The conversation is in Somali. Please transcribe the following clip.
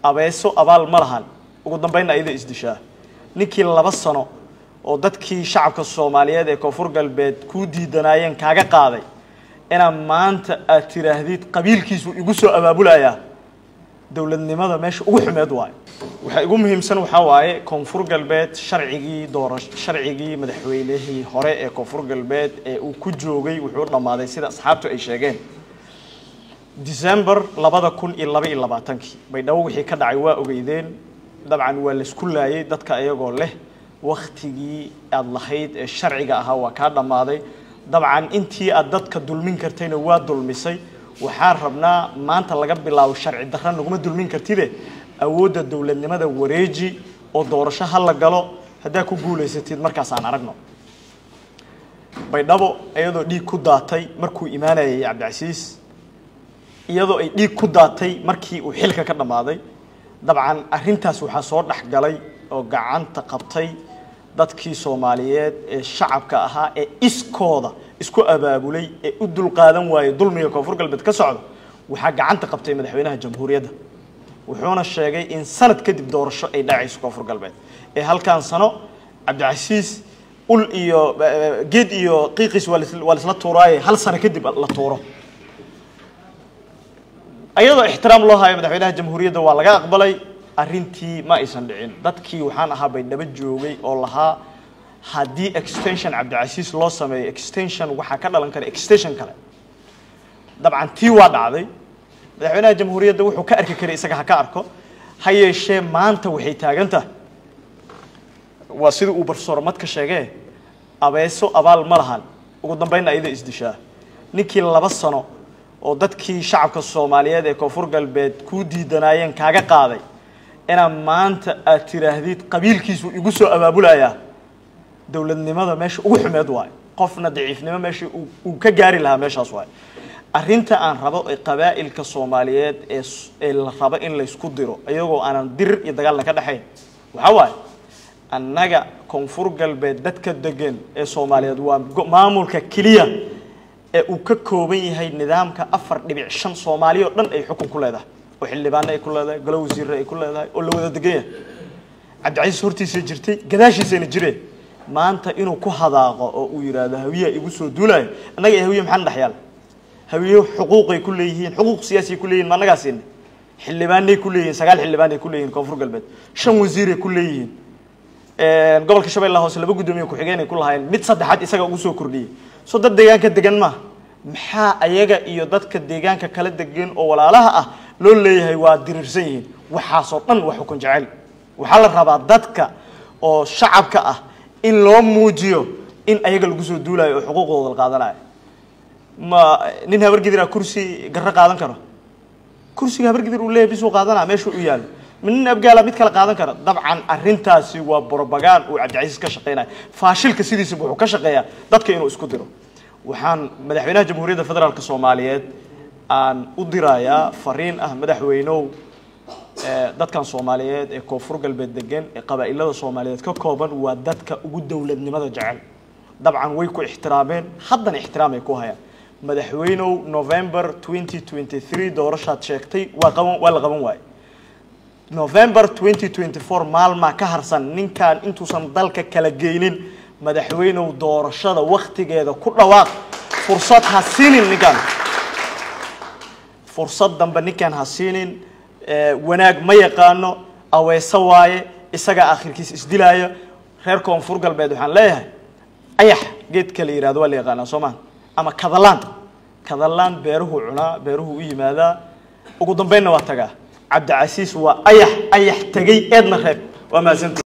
abeeso abaal ma lahan ugu dambaynna ayada isdishaa ninkii laba sano oo dadkii shacabka soomaaliyeed ee koonfur galbeed kuu diidanaayeen kaaga qaaday inaa maanta aad tiraahdid qabiilkiisu igu soo abaabulayaa dowladnimada meesha ugu xumeed waayo waxa igu muhiimsan waxaa waaye koonfur galbeed sharcigii doorash sharcigii madaxweynihii hore ee koonfur galbeed ee uu ku joogay wuxuu dhammaaday sida asxaabtu ay sheegeen december labada kun iyo laba iyo labaatankii baydhabo wixii ka dhacay waa ogeydeen dabcan waa laysku laayay dadka iyagoo leh waktigii aada lahayd ee sharciga ahaa waa kaa dhammaaday dabcan intii aad dadka dulmin kartayna waa dulmisay waxaan rabnaa maanta laga bilaabo sharci darra naguma dulmin kartide awoodda dowladnimada wareeji oo doorasho ha la galo haddaa ku guulaysatid markaasaan aragno baydhabo iyadoo dhiig ku daatay markuu imaanayay cabdicasiis iyadoo ay dhiig ku daatay markii uu xilka ka dhammaaday dabcan arrintaas waxaa soo dhex galay oo gacanta qabtay dadkii soomaaliyeed ee shacabka ahaa ee iskooda isku abaabulay ee u dulqaadan waayey dulmiga koonfur galbeed ka socda waxaa gacanta qabtay madaxweynaha jamhuuriyadda wuxuuna sheegay in sanad kadib doorasho ay dhacayso koonfur galbeed ee halkaan sano cabdicasiis ul iyo geed iyo qiiqiis waa lis- waa laisla tuuraaye hal sano kadib la tuuro ayadoo ixtiraam loo hayo madaxweynaha jamhuuriyadda waa laga aqbalay arrintii ma aysan dhicin dadkii waxaan ahaa baydhabo joogay oo lahaa haddii extension cabdicasiis loo sameeyo extension waxaa ka dhalan kara extension kale dabcan tii waa dhacday madaxweynaha jamhuuriyadda wuxuu ka arki karay isaga ha ka arko ha yeeshee maanta waxay taagan tahay waa sidii uu barsoor madka sheegee abeeso abaal ma lahan ugu dambaynna ayada isdishaa ninkii laba sano oo dadkii shacabka soomaaliyeed ee koonfur galbeed kuu diidanaayeen kaaga qaaday inaa maanta aad tiraahdid qabiilkiisu igu soo abaabulayaa dowladnimada meesha ugu xumeed waayo qofna daciifnimo meesha uu- uu ka gaari lahaa meeshaas waayo arrinta aan rabo ee qabaa'ilka soomaaliyeed ee s- ee la rabo in laysku diro iyagoo aanan dirir iyo dagaalna ka dhexayn waxaa waaye annaga koonfur galbeed dadka degan ee soomaaliyeed waa go- maamulka keliya ee uu ka kooban yahay nidaamka afar dhibic shan soomaali oo dhan ay xukun ku leedahay oo xildhibaano ay ku leedahay golo wasiirre ay ku leedahay oo la wada degan yahay cabdicasiis hortiisa jirtay gadaashiisayna jireen maanta inuu ku hadaaqo oo uu yidhaahdo hawiyaa igu soo duulaayo annaga iyo hawiye maxaan dhex yaal hawiye xuquuqay ku leeyihiin xuquuq siyaasiyay ku leeyihin ma annagaa siinay xildhibaanay ku leeyihiin sagaal xildhibaanay ku leeyihiin koonfur galbeed shan wasiiray ku leeyihiin gobolka shabeellaha hoose laba guddoomiye ku-xigeen ay ku lahaayeen mid saddexaad isaga ugu soo kordhiyey soo dad deegaanka degan maaha maxaa ayaga iyo dadka deegaanka kala degan oo walaalaha ah loo leeyahay waa diriirsan yihiin waxaasoo dhan waa xukun jecel waxaa la rabaa dadka oo shacabka ah in loo muujiyo in ayaga lagu soo duulayo oo xuquuqdooda la qaadanayo ma nin habargidira kursi garro qaadan karo kursiga habargidir uu leeyahay bisuu qaadanaa meeshuu u yaalo ma nin abgaala mid kale qaadan kara dabcan arrintaasi waa brobagaan uu cabdicasiis ka shaqeynaya faashilka sidiisaba wuxuu ka shaqeeyaa dadka inuu isku diro waxaan madaxweynaha jamhuuriyadda federaalk soomaaliyeed aan u dirayaa fariin ah madaxweynow ee dadkan soomaaliyeed ee koonfur galbeed degan ee qabaa'ilada soomaaliyeed ka kooban waa dadka ugu dowladnimada jecel dabcan way ku ixtiraameen haddana ixtiraamay ku hayaan madaxweynow november 2023 doorashaad sheegtay waa qaban waa la qaban waaye november 2024 maalmaa ka harsan ninkan intuusan dalka kala geynin madaxweynow doorashada waktigeeda ku dhawaaq fursad ha siinin ninkan fursad dambe ninkan ha siinin ee, wanaag ma yaqaano aweeso waaye isagaa akhirkiis isdilaaya reer koonfur galbeed waxaan leeyahay ayax geedka la yihahdo waa la yaqaanaa soo maa ama kadalaan kadalaan beeruhu cunaa beeruhu u yimaadaa ugu dambeynna waa tagaa cabdicasiis waa ayax ayax tegey eedna reeb waa mahadsantii